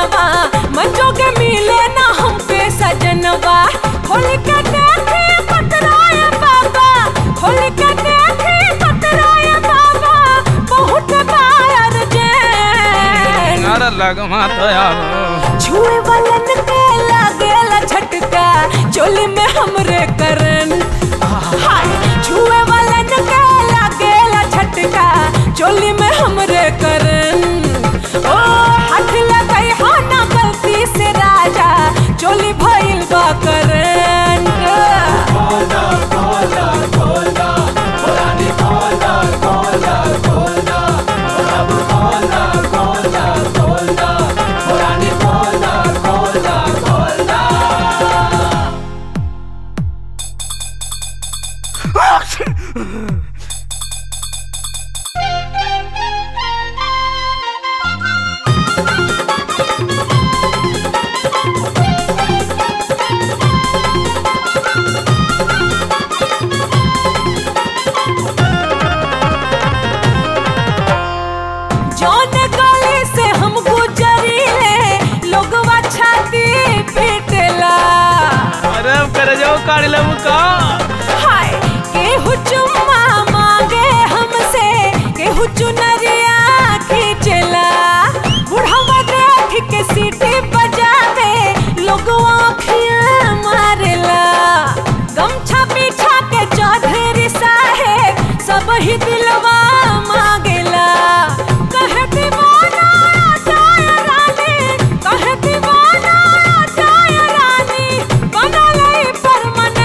मनवा मंजो के मिले ना हमके सजनवा खोल के देखे पतराय बाबा खोल के देखे पतराय बाबा बहुत बार जैन अरे लगमा तो आव छुए वालन के लागेला झटका चोली में हमरे करन हाय छुए वालन के लागेला झटका चोली में हमरे करन ओ हाथ लगाई हो ना गलती से राजा चोली भइल बा करन जौन गली से हम गुजरीले लोगवा छाती पीटेला अरे कर जाओ काढ़ ले का हाय केहू चुम्मा मांगे हमसे केहू चुनरिया खींचला बुढ़ावा देख के सीटी बजावे लोग आँखियाँ मारेला गमछा पीछा के चौधरी साहेब सब ही दिलवा मांगेला कहे दीवाना आ जाए रानी कहे दीवाना आ जाए रानी बना ले परमानेंट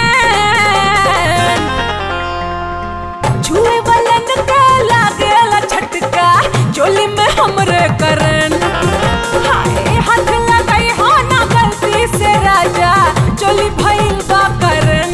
छुए वालन के लागेला झटका चोली में हमरे करन हाय हाथ लगाई हो ना गलती से राजा चोली भइल बा करन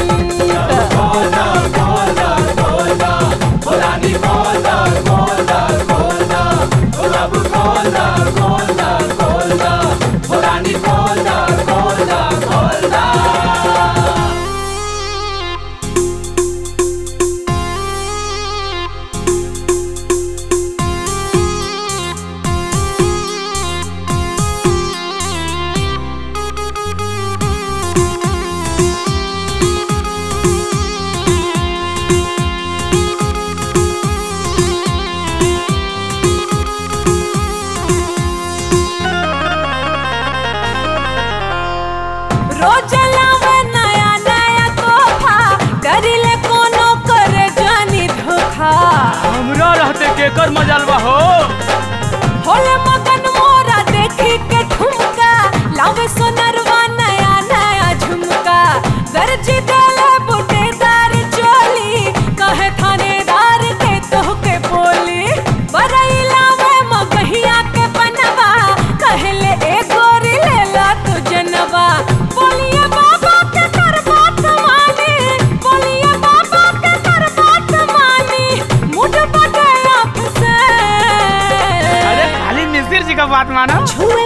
रोज लावे नया नया तोहफा करिले कोनो करे जानी धोखा हमरा रहते केकर मजाल बा हो होले मगन मोरा देखी के ठुमका लावे सोनरवा नया नया झुमका दर्जी देले बुटेदार चोली कहे थानेदार के तोहके बोली बरई लावे मगहिया के बनवा कहले ए गोरी लेला तू जनवा बोलिए बाबा के कर बात मानी बोलिए बाबा के कर बात मानी मुझ बटे आँख से अरे खाली मिस्त्री जी का बात मानो छुए